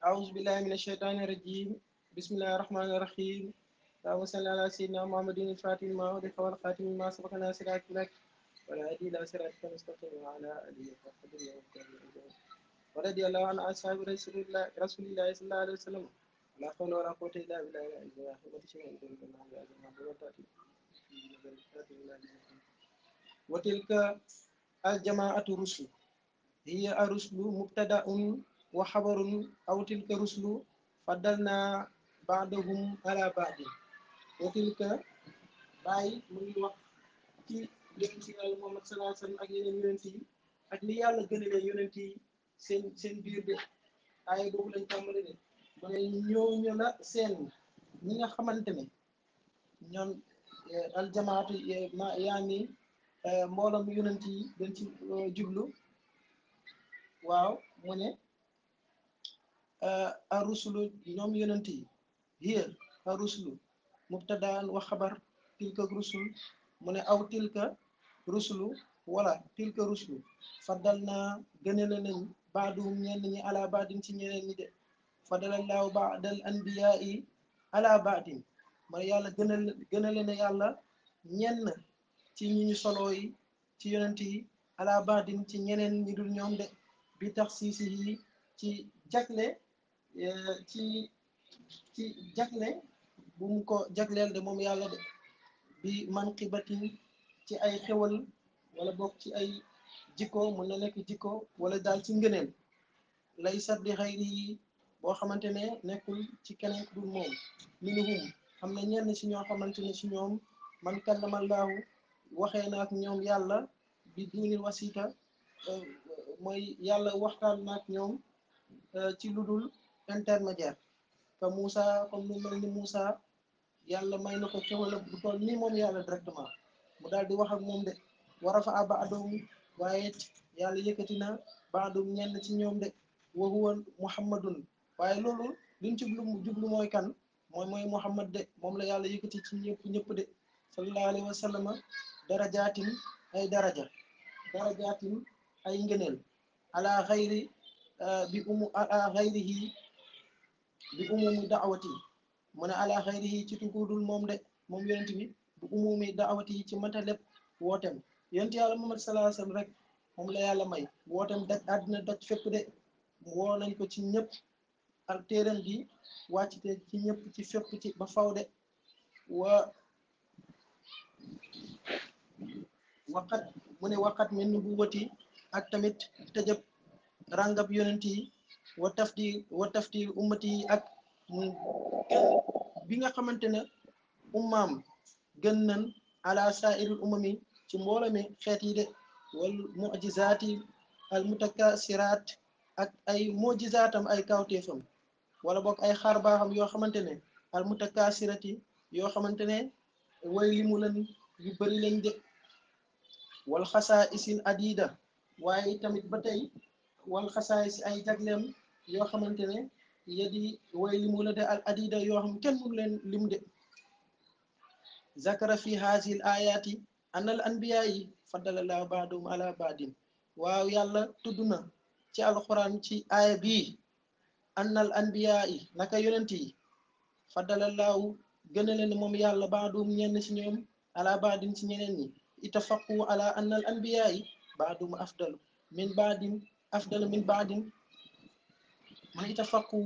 أعوذ بالله من الشيطان الرجيم بسم الله الرحمن الرحيم اللهم صل على سيدنا محمد الفاتح لما أغلق والخاتم لما سبق ناصر لك والهادي إلى صراطك المستقيم وعلى آله وصحبه وسلم ورضي الله عن أصحاب رسول الله رسول الله صلى الله عليه وسلم لا حول ولا قوة إلا بالله وتلك الجماعة رسل هي الرسل مبتدأ وخبر أو تلك رسل فضلنا بعضهم على بعض وتلك باي muy wax ci yonent ci yàlla Muhammad sallallahu alayhi wa sallam ak yeneen yonent yi ak ni yàlla gënalee yonent yi seen seen biir de ay boobu lañ tàmbali de mu ne ñooñu la seen ñi nga xamante ne ñoom aljamaatu ma yaa ni mbooloom yonent yi dañ ci jublu waaw mu ne a rusulu ñoom yonent yi hiya a rusulu mubtadaan wa xabar tilka rusul mu ne aw tilka rusulu wala tilka rusulu faddal naa gënale nañ baadum ñenn ñi ala baadin ci ñeneen ñi de fadalallaahu baadal anbiyaa yi ala baadin mooy yàlla gënal gënale na yàlla ñenn ci ñi ñu solo yi ci yonent yi ala baadin ci ñeneen ñi dul ñoom de bi tax siisi yi ci jagle ci ci jagle bu mu ko jagleel de moom yàlla de bi manqibatin ci ay xewal wala bokk ci ay jikko mun na nekk jikko wala daal ci ngëneel lay saddi xayri yi boo xamante ne nekkul ci keneen ku dul moom minuhum am na ñenn ci ñoo xamante ne ci ñoom man kallamallaahu waxee na ak ñoom yàlla bi diinil wasita mooy yàlla waxtaan na ak ñoom ci lu dul intermédiaire que Moussa comme lu mel ni Moussa yàlla may na ko xewal bu toll nii moom yàlla directement mu daal di wax ak moom de war a fa aba adoom waaye yàlla yëkkati na baadum ñenn ci ñoom de wa huwa muhammadun waaye loolu liñ jublu jublu mooy kan mooy mooy muhammad de moom la yàlla yëkkati ci ñëpp ñëpp de sallallahu alayhi wa sallam darajaatin ay daraja darajaatin ay ngëneel ala xayri bi umu ala xayrihi bi umumi daawati mu ne ala xayrihi ci tugudul moom de moom yonent bi bi umumi daawati ci mata lépp wootem yonent yàlla Muhammad sallallahu alayhi wa sallam rek moom la yàlla may wootem daj àddina daj fépp de woo nañ ko ci ñëpp ak téeram bi wàccite ci ñëpp ci fépp ci ba faw de wa waqat mu ne waqat min nubuwati ak tamit tëjëb ràngab yonent yi wa tafdil wa tafdil ummati yi ak bi nga xamante ne ummaam gën nañ ala sa'iril umami ci mbooloo mi xeet yi de wal mu'jizaati al mutakasiraat ak ay mujizaatam ay kawteefam wala boog ay xaar baaxam yoo xamante ne al mutakasirati yoo xamante ne way limu leen yu bëri lañ de wal xasaa isil adida waaye tamit ba tey wal xasaa isi ay jagleem yoo xamante ne yadi way limu la de al adida yoo xam kenn mënu leen lim de zakara fi haazil ayaati an al anbiya yi faddalallahu baadum ala baadin waaw yàlla tudd na ci alquran ci aaya bii an al anbiya yi naka yonent yi faddalallahu gën a leen moom yàlla baadum ñenn ci ñoom ala baadin ci ñeneen ñi itafaqu ala an al anbiya yi baadum afdal min baadin afdal min baadin man itafaqu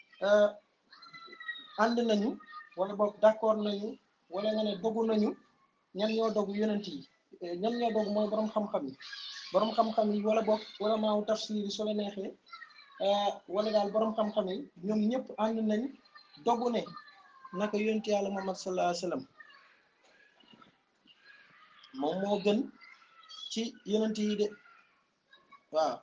ànd nañu wala boog d'accord nañu wala nga ne dogu nañu ñan ñoo dogu yonent yi ñan ñoo dogu mooy borom xam-xam yi borom xam-xam yi wala boog wala maaw tafsir yi soo la neexee wala daal borom xam-xam yi ñoom ñëpp ànd nañ dogu ne naka yonent yàlla Muhammad sallallahu alayhi wa sallam moom moo gën ci yonent yi de waaw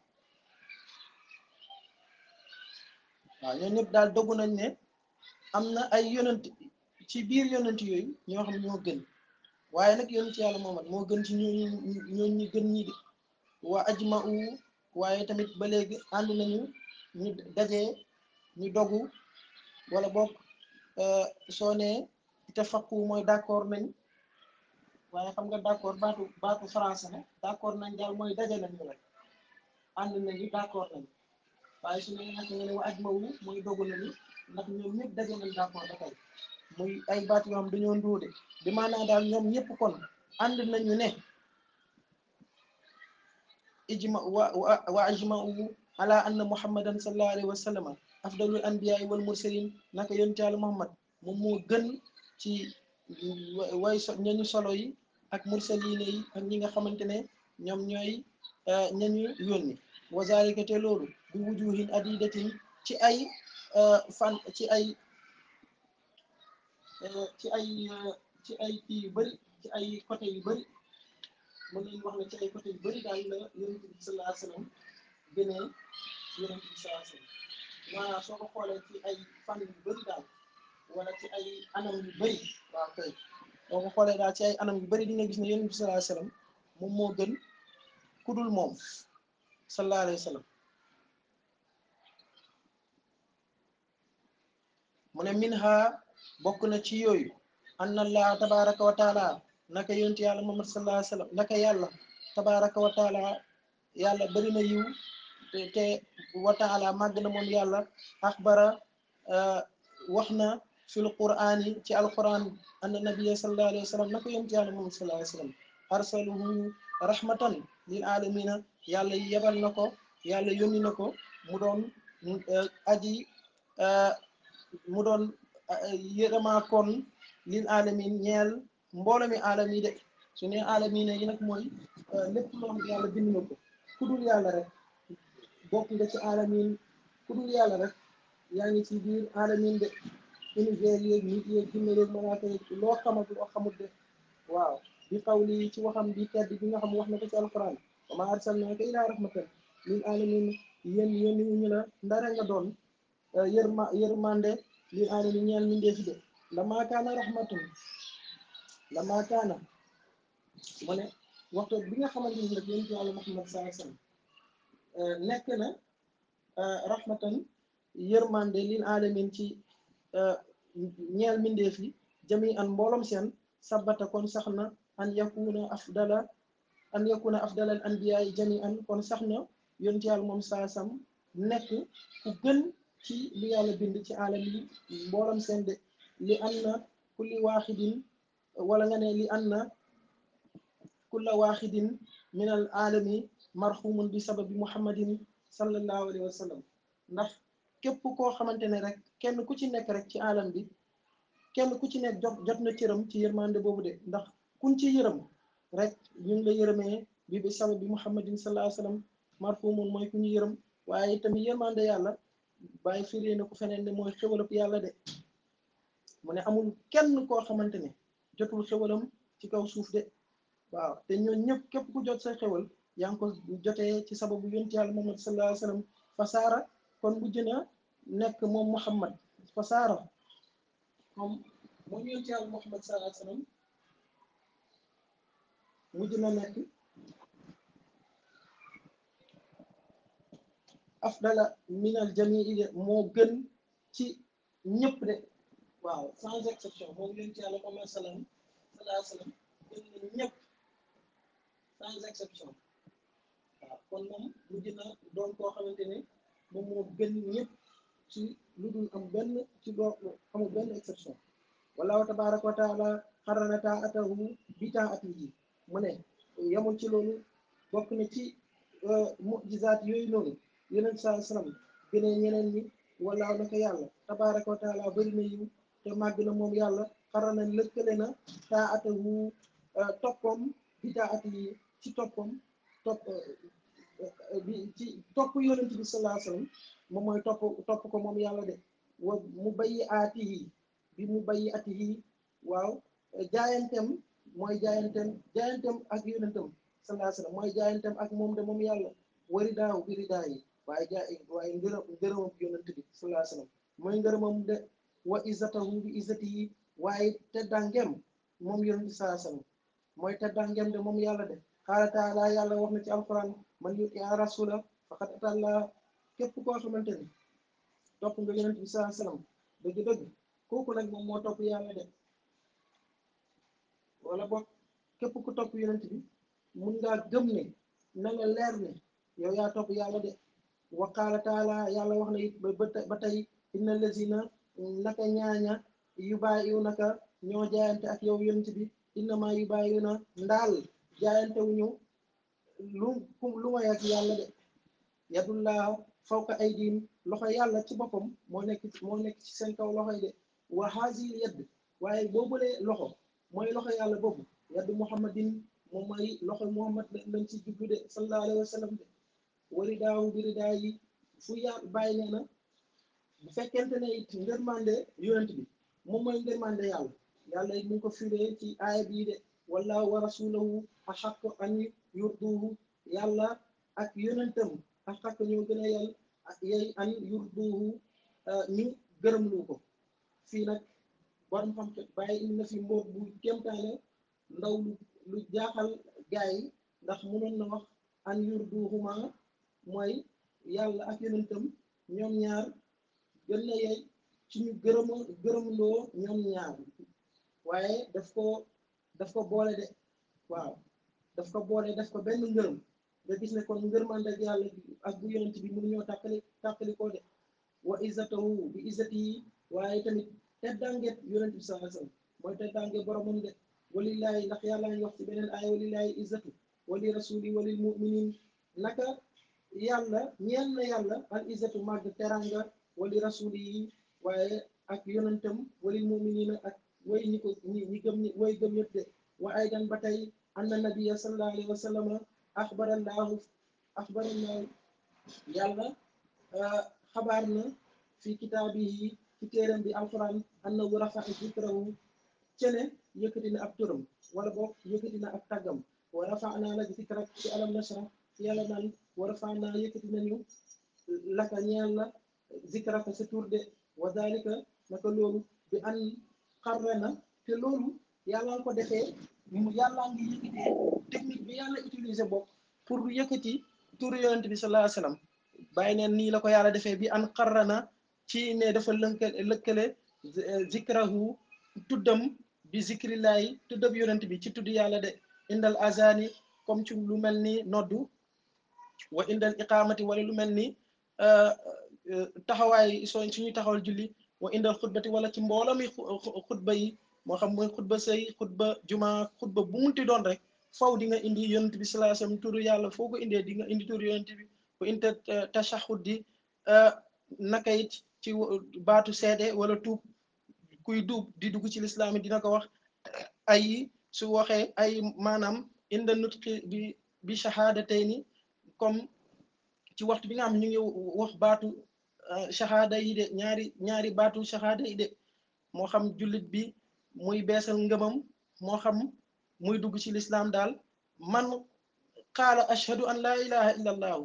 waaw ñoo ñëpp daal dogu nañ ne am na ay yonent ci biir yonent yooyu ñoo xam ñoo gën waaye nag yonent yàlla Muhammad moo gën ci ñooñu ñooñu ñi gën ñi de waa ajma'u waaye tamit ba léegi ànd nañu ñu dajee ñu dogu wala bokk soo nee itafaqu mooy d'accord nañ waaye xam nga d'accord baatu baatu français ne d'accord nañ daal mooy daje nañu rek ànd nañu d'accord nañ waaye waaye su ne nag nga ne wa ajmawu mooy dogu nañu ndax ñoom ñëpp daje nañ d'accord ba tey muy ay baat yoo xam dañoo ndóode bi maanaam daal ñoom ñëpp kon ànd nañu ne ijma wa wa ajmau ala anna muhammadan sallallahu alayhi wa sallam afdalul anbiyaai wal mursalin naka yonent Yàlla muhammad moom moo gën ci way so ñañu solo yi ak mursaline yi ak ñi nga xamante ne ñoom ñooy ñañu yónni wa zalika te loolu bi wujuhin adidatin ci ay fan ci ay ci ay ci ay kii yu bëri ci ay côté yu bëri mën nañu wax ne ci ay côté yu bëri daal la yonent bi sallallahu alayhi wa sallam gënee yonent bi sallallahu alayhi wa sallam maanaam soo ko xoolee ci ay fan yu bëri daal wala ci ay anam yu bëri waaw kay soo ko xoolee daal ci ay anam yu bëri di nga gis ne yonent bi sallallahu alayhi wa sallam moom moo gën ku dul moom sallallahu alayhi wa sallam mu ne minha bokk na ci yooyu anna allah tabaraka wa taala naka yonent yàlla muhammad sallallahu alayhi wa sallam naka yàlla tabaraka wa taala yàlla bari na yiw te wa taala màgg na moom yàlla axbara wax na fil qur'an yi ci alquran anna nabiyya sallallahu alayhi wa sallam naka yonent yàlla muhammad sallallahu alayhi wa sallam arsaluhu rahmatan lil alamina yàlla yebal na ko yàlla yónni na ko mu doon aji mu doon yërëmaa kon lil alamin ñeel mboolo mi alam yi de su ne alamin yi nag mooy lépp loo xam yàlla bind na ko ku dul yàlla rek bokk nga ci alamin ku dul yàlla rek yaa ngi ci biir alamin de univers yeeg nit yeeg jinne yeeg malaaka yeeg loo xamat loo xamut de waaw bi qawli ci waxam bi tedd bi nga xam wax na ko ci alquran wa ma arsalnaaka ilaa rahmatan lil alamin yéen yéen ñu la ndara nga doon yërma yërmande lil alamin ñeel mindee fi de lama kaana rahmatun lama kaana mu ne waxtu bi nga xamante ni nag yonent Yàlla Muhammad sallallahu alayhi wasallam nekk na rahmatan yërmande lil alamin ci ñeel mindeef yi jami an mboolom seen sabata kon sax na an yakuna afdala an yakuna afdalal anbiyaay jami an kon sax na yonent Yàlla moom saa sam nekk ku gën ci lu yàlla bind ci alam yi mboolom seen de li an na kulli waaxidin wala nga ne li an na kulla waaxidin min al alami marhumun bi sababi muhammadin sallallahu alayhi wa sallam ndax képp koo xamante ne rek kenn ku ci nekk rek ci alam bi kenn ku ci nekk jot jot na cëram ci yërmande boobu de ndax kuñ ci yërëm rek ñu ngi la yërëmee bi bi sababi muhammadin sallallahu alayhi wa sallam marhumun mooy ku ñu yërëm waaye tamit yërmande yàlla bàyyi firee na ko feneen ne mooy xéwalab yàlla de mu ne amul kenn koo xamante ne jotul xéwalam ci kaw suuf de waaw te ñoo ñëpp képp ku jot sa xéwal yaa ngi ko jotee ci sababu yonent yàlla muhammad sallallahu alayhi wa sallam fasaara kon mujj na nekk moom muhammad fasaara moom moom yonent yàlla muhammad sallallahu alayhi wa sallam mujj na nekk afdala minal jamii de moo gën ci ñëpp de waaw sans exception moom yonent yàlla Muhammad salaam salaa salaam gën na ñëpp sans exception waaw kon moom mujj na doon koo xamante ne moom moo gën ñëpp ci lu dul am benn ci doo amul benn exception wallahu tabaraka wa taala xarana taatahu bi taatihi mu ne yamul ci loolu bokk na ci mujizaat yooyu noonu yeneen saa salaam gënee ñeneen ñi walaaw naka yàlla tabaraka wa taala bëri na yiw te màgg na moom yàlla xarana lëkkale na taa atahu toppam bi taa at yi ci toppam topp bi ci topp yonent bi salaa salaam moom mooy topp topp ko moom yàlla de wa mu bayyi aati yi bi mu bayyi ati yi waaw jaayantem mooy jaayantem jaayantem ak yonentam salaa salaam mooy jaayantem ak moom de moom yàlla wari daaw biri daa yi waaye jaa waaye ngërëm ngërëmam yonent bi sallallahu alayhi wasallam mooy ngërëmam de wa izzatahu bi izzati yi waaye teddangem moom yonent bi sallallahu alayhi wasallam mooy teddangem de moom yàlla de qaala taala yàlla wax na ci alquran man yuti a rasula faqad atalla képp koo xamante ni topp nga yonent bi sallallahu alayhi wasallam dëgg-dëgg kooku nag moom moo topp yàlla de wala boog képp ku topp yonent bi mun ngaa gëm ne na nga leer ne yow yaa topp yàlla de wa qaala taala yàlla wax na it ba ba tey inna lazina naka ñaaña yu bàyyiwu naka ñoo jaayante ak yow yonent bi innama yu bàyyiwu na ndaal jaayante wuñu lu lu may ak yàlla de yadullah fawqa aydihim loxo yàlla ci boppam moo nekk moo nekk ci seen kaw loxoy de wa haazihil yadd waaye boobulee loxo mooy loxo yàlla boobu yaddu muhammadin moom mooy loxo muhammad lañ ci jublu de sallallahu alayhi wa sallam de wari daawu biri daa yi fu ya bàyyi nee na bu fekkente ne it ngërmande yonent bi moom mooy ngërmande yàlla yàlla it mu ngi ko firee ci aaya bii de wallahu wa rasulahu axaqu an yurduhu yàlla ak yonentam axaq ñoo gën a yàll yey an yurduhu ñu gërëm lu ko fii nag borom xam bàyyi indi na fi mbóot bu kéemtaane ndaw lu lu jaaxal gaa yi ndax mënoon na wax an yurduhuma mooy yàlla ak yonentam ñoom ñaar gën na yey ci ñu gërëma gërëmloo ñoom ñaar waaye daf ko daf ko boole de waaw daf ko boole daf ko benn ngërëm nga gis ne kon ngërmande ak yàlla ak bu yonent bi mënu ñoo tàkkali tàkkali koo de wa izzatahu bi izzati yi waaye tamit teddanget yonent bi sallallahu alayhi wasallam mooy teddange boromam de walillahi ndax yàlla ngi wax ci beneen aaya walillahi izzatu wali rasuli walil muminin naka yàlla ñeel na yàlla al izzatu màgg teranga wali rasuli yi waaye ak yonentam walil muminina ak way ñi ko ñi ñi gëm ñi way gëm yëpp de wa aydan ba tey anna nabiyya sallallahu alayhi wa sallam axbarallahu axbarallahu yàlla xabaar na fi kitaabihi ci téeram bi alquran annahu rafa'a zikrahu cene yëkkati na ab turam wala boog yëkkati na ab tàggam wa rafa'naa laka zikrak ci alam nashrah ci yàlla naan wa rafa'naa yëkkati nañu laka ñeel la zikraka sa tur de wa dalika naka loolu bi an xarrana te loolu yàlla nga ko defee yàlla ngi yëkkatee technique bi yàlla utiliser bopp pour yëkkati turu yonent bi sallallahu alayhi wasallam bàyyi neen nii la ko yàlla defee bi an xarrana ci ne dafa lënkale lëkkale zikrahu tuddam bi zikrillahi tuddam yonent bi ci tudd yàlla de indal azani comme ci lu mel ni noddu wa indal iqamati wala lu mel ni taxawaay soo suñuy taxawal julli wa indal xutbati wala ci mbooloo mi xutba yi moo xam mooy xutba sëy xutba juma xutba bu munti doon rek faw di nga indi yonent bi sallallahu alayhi wasallam turu yàlla foo ko indee di nga indi turu yonent bi wa inta tashahud di naka it ci baatu seede wala tuub kuy duub di dugg ci lislaam dina ko wax ay su waxee ay maanaam inda nutqi bi bi shahadatayni comme ci waxtu bi nga xam ñu ngi wax baatu shahada yi de ñaari ñaari baatu shahada yi de moo xam jullit bi muy beesal ngëmam moo xam muy dugg ci lislaam daal man qaala ashhadu an la ilaha illa allahu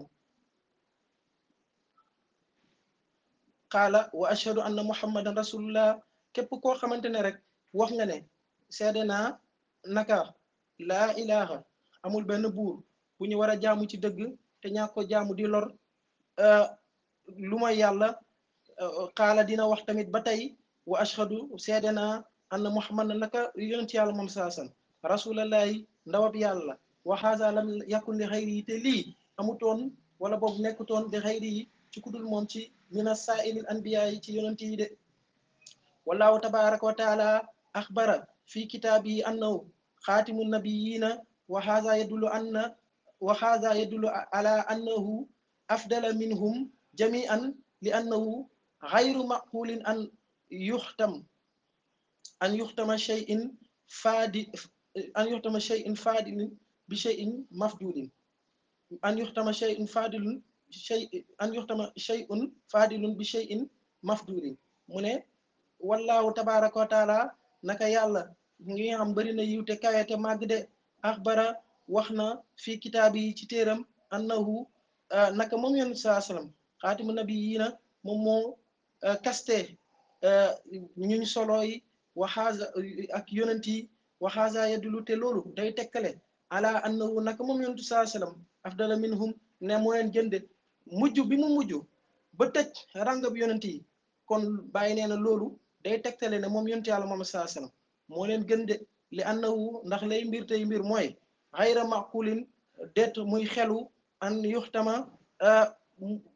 qaala wa ashhadu anna muhammadan rasulullah képp koo xamante ne rek wax nga ne seede naa naka laa ilaha amul benn buur bu ñu war a jaamu ci dëgg te ñaa ko jaamu di lor lu may yàlla qaala dina wax tamit ba tey wa ashhadu seede naa anna muhammad naka yonent yàlla moom saasan rasulallahi ndawab yàlla wa haza lam yakun li xayri yi te lii amutoon wala boog nekkutoon li xayri yi ci kudul moom ci mina saailil anbiya yi ci yonent yi de wallahu tabaraka wa taala axbara fi kitaabihi annahu xaatimu nabiyina wa haza yadullu anna wa haza yadullu ala annahu afdala minhum jami'an li annahu xayru maqulin an yuxtam an yuxtama shay'in faadi an yuxtama shay'in faadilin bi shay'in mafdulin an yuxtama shay'in faadilun shay an yuxtama shay'un faadilun bi shay'in mafdulin mu ne wallahu tabaraka wa taala naka yàlla ngi xam bëri na yiw te kawe te màgg de axbara wax na fii kitaab yi ci téeram annahu naka moom yoon saa sallam xaatimu nabi yii na moom moo kaste ñuñ solo yi waxaaza ak yonent yi waxaaza yadulu te loolu day tekkale ala annahu naka moom yonentu saa sallam afdala minhum ne moo leen jënde mujj bi mu mujj ba tëj rangab yonent yi kon bàyyi nee na loolu day tegtale ne moom yonent yàlla moom saa sallam moo leen gën de li annahu ndax lay mbir tey mbir mooy xayra maqulin det muy xelu an yuxtama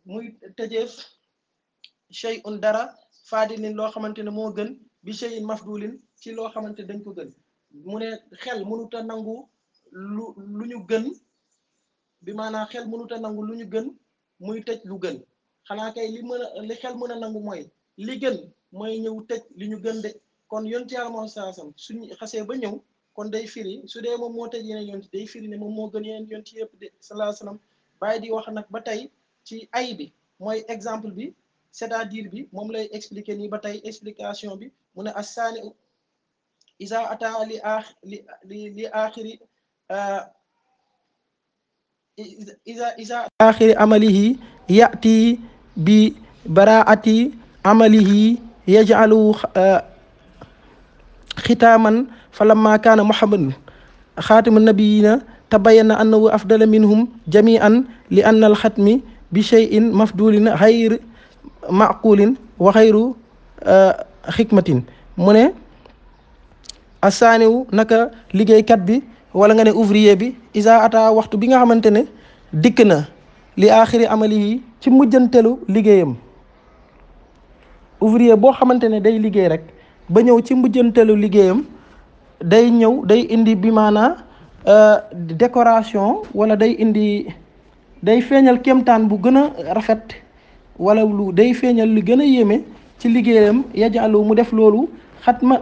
muy tëjeef shay'un dara faadilin loo xamante ne moo gën bi shay'in mafdulin ci loo xamante ne dañ ko gën mu ne xel mënut a nangu lu lu ñu gën bi maanaam xel mënut a nangu lu ñu gën muy tëj lu gën xanaa kay li mën a li xel mën a nangu mooy li gën mooy ñëw tëj li ñu gën de kon yonti yàlla moom saasam suñu xasee ba ñëw kon day firi su dee moom moo tëj yeneen yonti day firi ne moom moo gën yeneen yonti yëpp de sallallahu alayhi wasallam bàyyi di wax nag ba tey ci ay bi mooy exemple bi c'est-à-dire bi moom lay expliquer nii ba tey explication bi mu ne assaani isa ata li aax li li li aaxiri isa isa aaxiri amalihi yati bi baraati amalihi yaj'alu xitaaman falamma kaana muhammadun xaatimu nabiyina tabayyana annahu afdala minhum jami'an li anna alxatmi bi shay'in mafdulin xayr maqulin wa xayru xikmatin mu ne asaaniwu naka liggéeykat bi wala nga ne ouvrier bi isa ata waxtu bi nga xamante ne dikk na li aaxiri amali yi ci mujjantelu liggéeyam ouvrier boo xamante ne day liggéey rek ba ñëw ci mujjantelu liggéeyam day ñëw day indi bi maanaa décoration wala day indi day feeñal kéemtaan bu gën a rafet wala lu day feeñal lu gën a yéeme ci liggéeyam yajalu mu def loolu xatma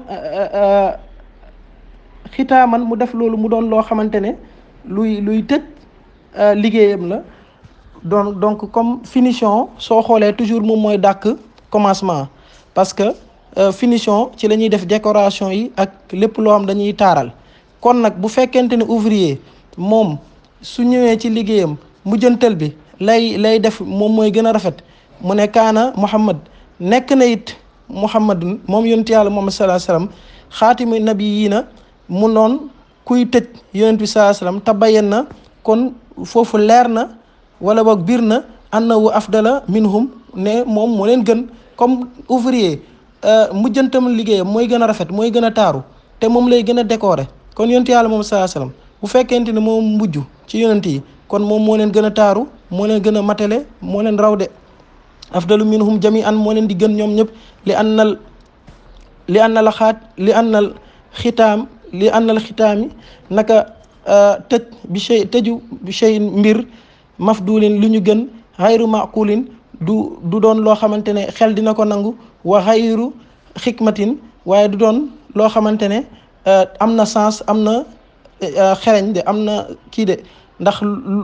xitaaman mu def loolu mu doon loo xamante ne luy luy tëj liggéeyam la donc donc comme finition soo xoolee toujours moom mooy dàkk commencement parce que finition ci la ñuy def décoration yi ak lépp loo xam dañuy taaral kon nag bu fekkente ne ouvrier moom su ñëwee ci liggéeyam mujjantal bi lay lay def moom mooy gën a rafet mu ne kaana muhammad nekk na it muhammadun moom yonent yàlla muhammad sallallahu alayhi wasallam xaatimi nabiyina mu noon kuy tëj yonent bi sallallahu alayhi wasallam tabayan na kon foofu leer na wala boog biir na annahu afdala minhum ne moom moo leen gën comme ouvrier mujjantam liggéeyam mooy gën a rafet mooy gën a taaru te moom lay gën a décorer kon yonent yàlla moom sallallahu alayhi wasallam bu fekkente ne moom mujj ci yonent yi kon moom moo leen gën a taaru moo leen gën a matale moo leen raw de afdalu minhum jami'an moo leen di gën ñoom ñëpp li annal li annal xaat li annal xitaam li annal xitaami naka tëj bi shay tëju bi shay mbir mafdulin lu ñu gën xayru maqulin du du doon loo xamante ne xel dina ko nangu wa xayru xikmatin waaye du doon loo xamante ne am na sens am na xereñ de am na kii de ndax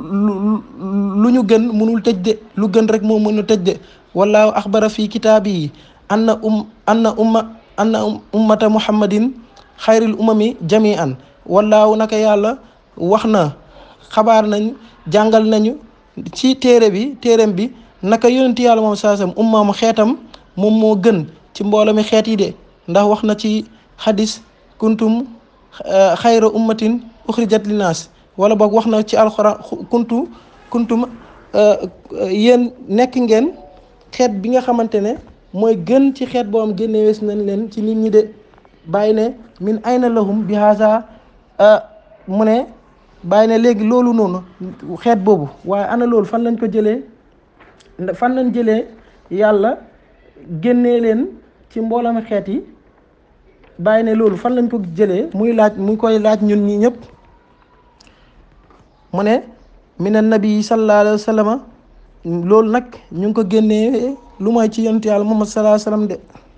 lu ñu gën mënul tëj de lu gën rek moo mën a tëj de wallaahu axbara fi kitaabi yi anna um anna umma anna ummata muhammadin xayril umami jami'an wallaahu naka yàlla wax na xabaar nañ jàngal nañu ci téere bi téereem bi naka yonent yàlla moom saasam ummaam xeetam moom moo gën ci mbooloo mi xeet yi de ndax wax na ci xadis kuntum xayra ummatin uxrijat linaas wala boog wax na ci alxuraan kuntu kuntum yéen nekk ngeen xeet bi nga xamante ne mooy gën ci xeet boo am génne wees nañ leen ci nit ñi de bàyyi ne min ayna lahum bi haza mu ne bàyyi ne léegi loolu noonu xeet boobu waaye ana loolu fan lañ ko jëlee fan lañ jëlee yàlla génnee leen ci mboolami xeet yi bàyyi ne loolu fan lañ ko jëlee muy laaj muy koy laaj ñun ñi ñëpp mu ne mina nabi sallallahu alayhi wa sallam loolu nag ñu ngi ko génnee lu mooy ci yonent yàlla Muhammad sallallahu alayhi wa sallam de